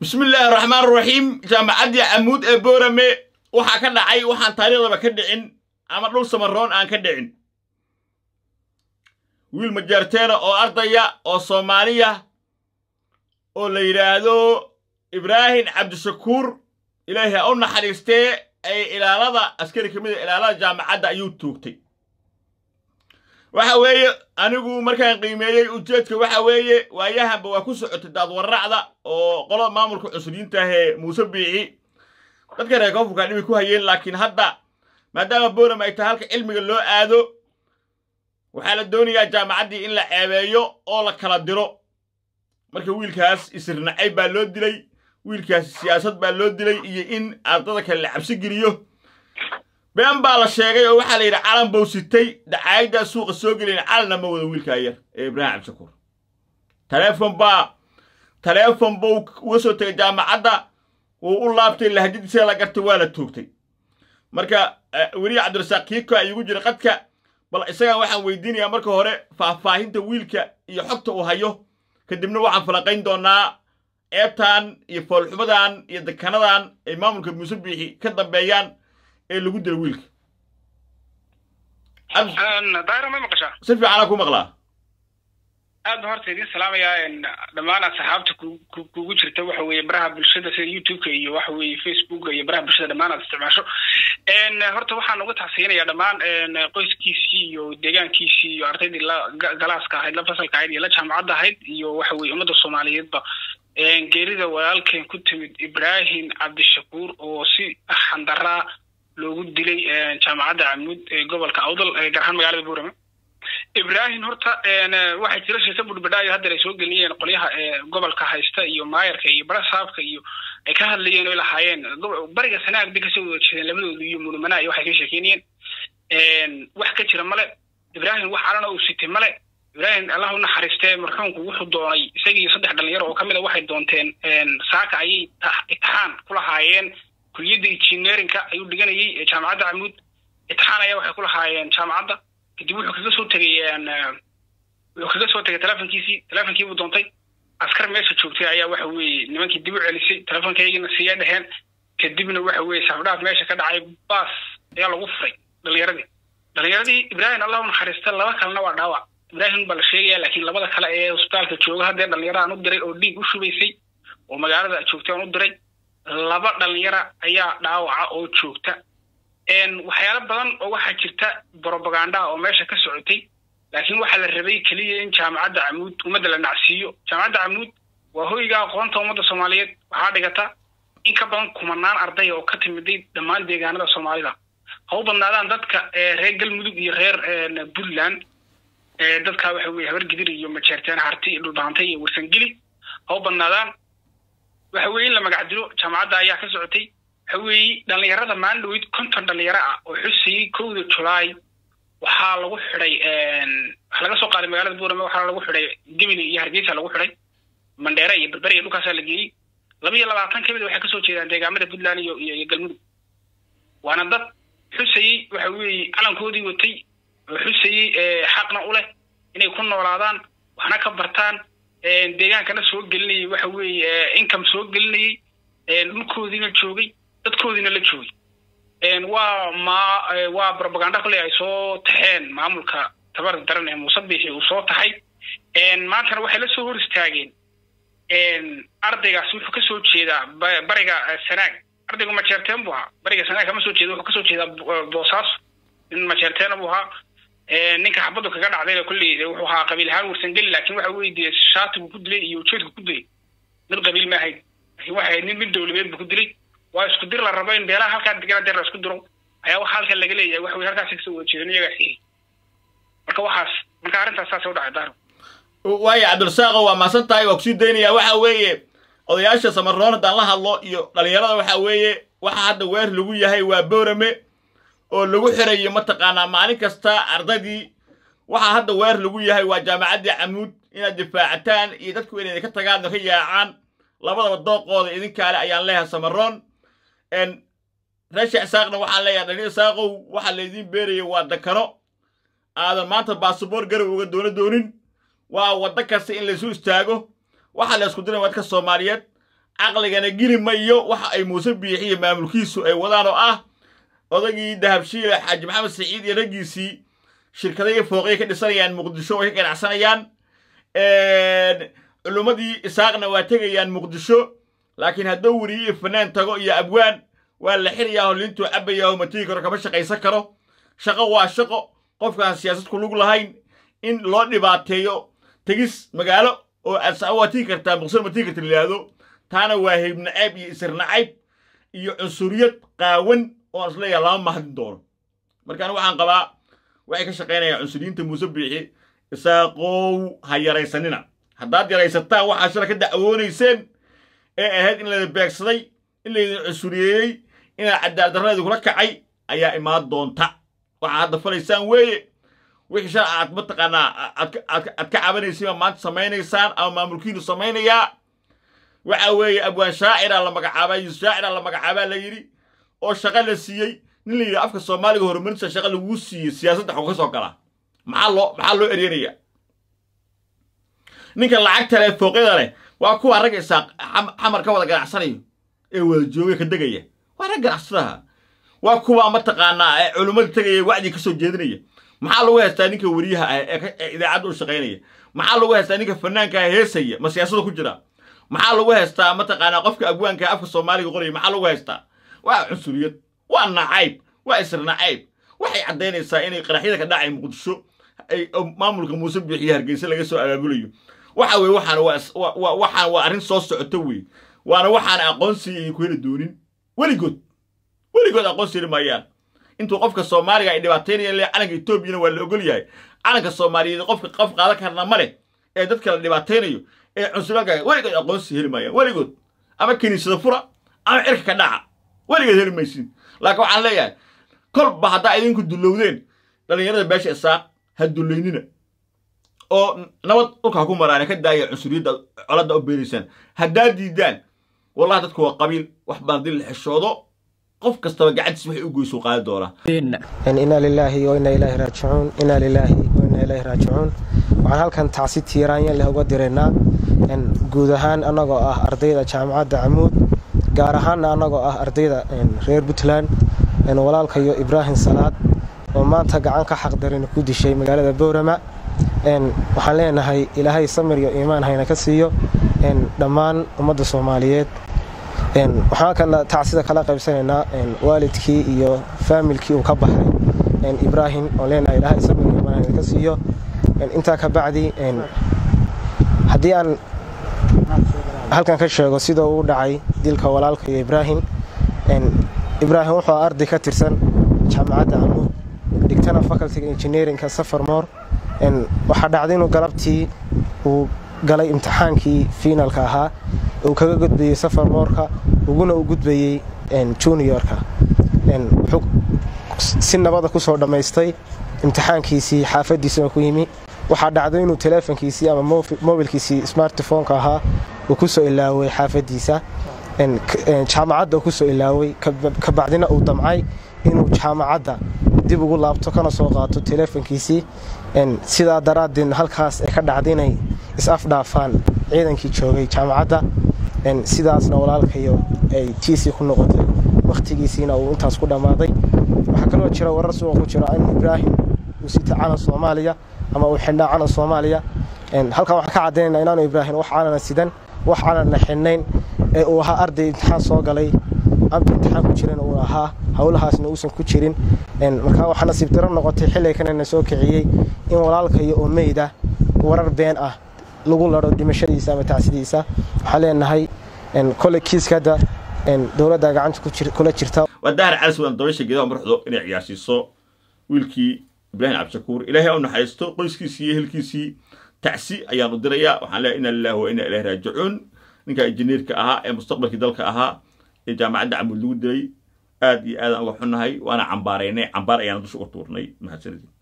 bismillaahi raxmaan raxiim jaamacaddii camuud ee boorame waxaa ka dhacay waxaan taariikhdaba ka dhicin ama dhul samaroon aan ka dhicin wiil majaarteena oo ardaya oo soomaaliya oo la yidhaahdo ibraahim cabdishakuur ilaahay ha u naxariistee ay ilaalada askari ka mida ilaalada jaamacadda ayuu tuugtay waxa weeye anigu markaan qiimeeyey ujeedka waxa weeye waayahanba waa ku socotay daadwarracda oo qolada maamulka cusuriyiinta ahee muuse biici dadka reer koonfurkaa dhibay ku hayeen laakiin hadda maadaama boram ay tahay halka cilmiga loo aado waxaa la doonayaa jaamacaddii in la ceebeeyo oo la kala diro marka wiilkaas isirnacay baa loo dilay wiilkaas siyaasad baa loo dilay iyo in ardada kale la cabsi geliyo been baa la sheegay oo waxaa la yidhi calan bow sitay dacaayaddaa suuqa soo gelayn calanna ma wado wiilkaa yar ee ibraahim cabdishakuur taleefon baa taleefon buu uga soo tegay jaamacadda wuu u laabtay lahjadiisa la gartay waa la toogtay marka weliya cabdirasaaq kiiko ay igu jira qadka bal isagaan waxaan weydiinayaa marka hore faahfaahinta wiilka iyo xogta uu hayo kadibna waxaan falaqayn doonaa ceebtan iyo foolxumadan iyo dekanadan ay maamulka muuse biixi ka dambeeyaan ee lagu dilo wiilka daahir ma maqashaa si fiicanaa ku maqlaa aad ba horta idiin salaamayaa dhammaan asxaabta kugu jirta waxa weeye baraha bulshada sida youtube-ka iyo waxa weeye facebooka iyo baraha bulshada dhammaan aad isticmaasho horta waxaan uga tacsiyinayaa dhammaan qoyskiisii iyo deegaankiisii iyo ardaydii la galaaska ahayd la fasalka ahayd iyo la jaamacadda ahayd iyo waxa weye ummadda soomaaliyeedba geerida walaalkeen ku timid ibrahim cabdishakuur oo si xandaraa loogu dilay jaamacadda camuud ee gobolka awdal gaar ahaan magaalada buurama ibrahim horta waxay jira sheeka budhbadhaayo haddeer ay soo geliyeen qolyaha gobolka haysta iyo maayarka iyo barasaabka iyo ay ka hadlayeen oy lahaayeen bariga sanaag bay kasoo wada jeedeen labadoodu iyo munumanaa iyo waxay ka sheekeynayeen wax ka jira male ibrahim wax calana uu sitay male ibrahim allah u naxariistee marxuumku wuxuu doonay isagii saddex dhalinyaro oo ka mid a waxay doonteen saaka ayay itixaan ku lahaayeen kuliyadda engineerinka ayuu dhiganayay ee jaamacadda camuud itixaan ayaa waxay ku lahaayeen jaamacadda kadib wuxuu kaga soo tegay wuxuu kaga soo tegay telefonkiisii telefonkii buu doontay askar meesha joogtay ayaa waxa weeye nimankii dib u celisay telefonkaygina siya dheheen kadibna waxa weeye safdhaaf meesha ka dhacay baas ayaa lagu furay dhalinyaradii dhalinyaradii ibraahim allah u naxariista laba kalena waa dhaawac ibraahim baa la sheegaya laakiin labada kale ee hosbitaalka jooga haddee dhalinyaraan u diray oo dhiig u shubaysay oo magaalada joogtay aan u diray laba dhalinyara ayaa dhaawaca oo joogta waxyaalo badan oo waxaa jirta brobagandaha oo meesha ka socotay laakiin waxaa la rabay keliya in jaamacadda camuud ummadda la nacsiiyo jaamacadda camuud waa hoyga aqoonta ummadda soomaaliyeed waxaa dhigata in ka badan kumanaan arday oo ka timiday dhammaan deegaanada soomaalida ha u badnaadaan dadka reer galmudug iyo reer puntland dadka waxa weye habargidir iyo majeerteen harti iyo dhulbaantay iyo warsangeli ha u badnaadaan waxa weye in la magac dilo jaamacadda ayaa ka socotay waxa weeye dhalinyarada maalin dhaweyd konton dhalinyaro ah oo xusayey kowda julaay waxaa lagu xidhay waxaa laga soo qaaday magaalada buurame waxaa lagu xidhay gemini iyo hargeysa lagu xidhay mandheere iyo berbere iyo dhulkaasaa la geeyey laba iyo labaatan ka mid waxay kasoo jeedaan deegaamada puntland iyo iyo galmudug waana dad xusayey waxa weeye calankoodii watay oo xusayey xaqna u leh inay ku noolaadaan waxna ka bartaan deegaankana soo gelinayay waxa weeye income soo gelinayay dhulkoodiina joogay dadkoodiina la joogay waa ma waa propaganda kolley ay soo taxeen maamulka tabarta daran ee muuse biixi uu soo taxay maantana waxay la soo hor istaageen ardaygaas wuxuu ka soo jeedaa bariga sanaag ardaygu majeerteen buu ahaa bariga sanaag kama soo jeeda wuxuu kasoo jeedaa boosaaso nin majeerteena buu ahaa ninka xabaddu kaga dhacdayna kolley wuxuu ahaa qabiil ahaan warsangeli laakiin waxa weye dee shaatigu ku dilay iyo ujeedku ku dilay mid qabiil ma ahayd laakiin waxay nin mid dowladeed buu ku dilay waa isku dir la rabo in beelaha halkaa degana deer la isku diro ayaa waxa halkan laga leeyahay waxa weye halkaasi kasoo wada jeedan iyagaa xigay marka waxaas marka arrintaas saasay u dhacay daaro waayo cabdirasaaqo waa maasan tahay waa kusii daynayaa waxa weeye odayaasha samaroon haddaan la hadlo iyo dhalinyarada waxa weeye waxa hadda weer lagu yahay waa boorame oo lagu xirayo mataqaanaa maalin kasta ardaydii waxaa hadda weer lagu yahay waa jaamacaddii camuud inaad difaacataan iyo dadku inay ka tagaan ka yaacaan labadaba dooqooda idinkaale ayaan leeyahay samaroon reesha isaaqna waxaan leeyahay dhalinyar isaaqow waxaa laydiin beeraya waa dakano aadan maanta baasabor garow uga doono doonin waa waddo kasta in laysu istaago waxaa la isku diray wadka soomaaliyeed caqligana geli mayo waxa ay muuse biixiyo maamulkiisu ay wadaan oo ah odagii dahabshiile xaaji maxamed saciid iyo raggiisii shirkadaya fooqya ka dhisanayaan muqdisho way ka ganacsanayaan culummadii isaaqna waa tegayaan muqdisho laakiin hadduu weriye iyo fanaan tago iyo abwaan waa la xirayaa oo liintuu cabbayaa oo matigi karo kama shaqaysan karo shaqo waa shaqo qofkaan siyaasad ku lug lahayn in loo dhibaateeyo tegis magaalo oo waa tigi kartaa muqdisho ma tigi karta la yidhaahdo taana waa hayb nacayb iyo isir nacayb iyo cunsuriyad qaawan oo aan isleeyaha lama mahadin doono markaan waxaan qabaa waxay ka shaqaynayaan cunsuriyiinta muuse biixi isaaqow ha yaraysanina haddaad yaraysataan waxaa shala ka dacwoonayseen ee ahayd in laydin beegsaday in laydin cunsuriyeeyey inaad cadaaladdarrada kula kacay ayaa imaan doonta waxaa hadda falaysaan weeye wixii shala aad mataqaanaa aad ka cabanaysay baa maanta samaynaysaan ama maamulkiinu samaynayaa waxa weeye abwaan shaaciraa la magacaabaa yusuf shaaciraa la magacaabaa la yidhi oo shaqa la siiyey nin la yidhi afka soomaaliga horumarinta shaqa laguu siiyey siyaasadda xog ka soo galaa maxaa loo maxaa loo eryanaya ninka lacagta leh fooqyada leh waa kuwa rag isaaq xamar ka wada ganacsanayo ee wada joogay ka degaya waa rag ganacsadaha waa kuwa mataqaanaa ee culummada tegaya wacdi ka soo jeedinaya maxaa lagu haystaa ninka weriyaha ah ee idaacadda u shaqaynaya maxaa lagu haystaa ninka fanaanka ah heesaya ma siyaasada ku jira maxaa lagu haystaa mataqaanaa qofka abwaanka afka soomaaliga qoraya maxaa lagu haystaa waa cunsuriyad waa nacayb waa isr nacayb waxay caddaynaysaa inay qaraxyada ka dhacay muqdisho ay maamulka muuse biixiyo hargeysa laga soo abaabulayo waxa weye waxaan waa waxaan waa arrin soo socoto wey waana waxaan aqoonsiga iyo ku heli doonin weligood weligood aqoonsi heli maayaan intuu qofka soomaaliga ay dhibaataynayaan le calanka etoobiyana waa la ogol yahay calanka soomaaliyeed qofka qof qaadan karna ma leh ee dadka la dhibaataynayo ee cunsuriyaalka weligood aqoonsi heli maayaan weligood ama kiniisada fura ama cirka ka dhaca weligeed heli maysin laakiin waxaan leeyahay kolba haddaa idinku dullowdeen dhallinyarada beesha isaaq ha dullaynina oo nabad dhulka ha ku maraane ka daaya cunsuriyadda coladda u beeraysaan haddaa diidaan wallahi dadku waa qabiil wax baan dil la xishoodo qof kastaba gacantiis waxay u goysuu qaadi doonaa inaa lilaahi wa inaa ilaahi raajicuun inaa lilaahi wa inaa ilaahi raajicuun waxaan halkan tacsi tiiraanyan leh uga diraynaa guud ahaan annagoo ah ardayda jaamacadda camuud gaar ahaanna annagoo ah ardayda reer puntland walaalkayo ibraahim salaad oo maanta gacan ka xaqdarin ku dishay magaalada boorama waxaan leenahay ilaahay samir iyo iimaan hayna ka siiyo dhammaan ummadda soomaaliyeed waxaan halkan tacsida kala qaybsanaynaa waalidkii iyo faamilkii uu ka baxay ibraahim oo leenahay ilaahay samir iyo iimaan hayna ka siiyo intaa ka bacdi haddii aan halkan ka sheego sida uu dhacay dilka walaalka iyo ibraahim ibraahim wuxuu arday ka tirsan jaamacadda camuud dhigtana facultiga engineerinka safarmoor waxaa dhacday inuu galabtii uu galay imtixaankii fiinalka ahaa uu kaga gudbayey safarmoorka uguna u gudbayey juniorka wuxuu si nabada kusoo dhammaystay imtixaankiisii xaafadiisuna ku yimi waxaa dhacday inuu teleefonkiisii ama mobilkiisii smartphoneka ahaa uu kusoo ilaaway xaafadiisa jaamacadda uu kusoo ilaaway kabacdina uu damcay inuu jaamacadda dib ugu laabto kana soo qaato teleefonkiisii sidaa daraaddeed halkaas ay ka dhacday inay is-afdhaafaan ciidankii joogay jaamacadda sidaasna walaalkayo ay tiisii ku noqotay wakhtigiisiina uu intaas ku dhammaaday waxaa kaloo jira warar suuqa ku jira in ibraahim uu sita calan soomaaliya ama uu xidhnaa calan soomaaliya halkan waxaan ka caddaynayna inaanu ibraahim wax calana sidan wax calana xidhnayn ee uu ahaa arday imtixaan soo galay amba imtixaan ku jiran uu ahaa howlahaasna uusan ku jirin markaa waxaa nasiib daro noqotay xilli kanana soo kiciyey in walaalkayo oo meyda warar been ah lagu laro dhimashadiisa ama tacsidiisa waxaan leenahay kole kiiska hadda dowladda gacanta kula jirta waa dahar calis waan dabaysha geedaha marxdo inay ciyaarsiiso wiilkii ibraahim cabdishakuur ilaahay au naxariisto qoyskiisii iyo ehelkiisii tacsi ayaan u dirayaa waxaan leeyahay inna lillahi wa inna ilaahi raajicuun ninka injineerka ahaa ee mustaqbalkii dalka ahaa ee jaamacadda camuud lagu dilay aad iyo aadaan uga xunnahay waana cambaaraynay cambaar ayaan dusha uga tuurnay mahadsanidin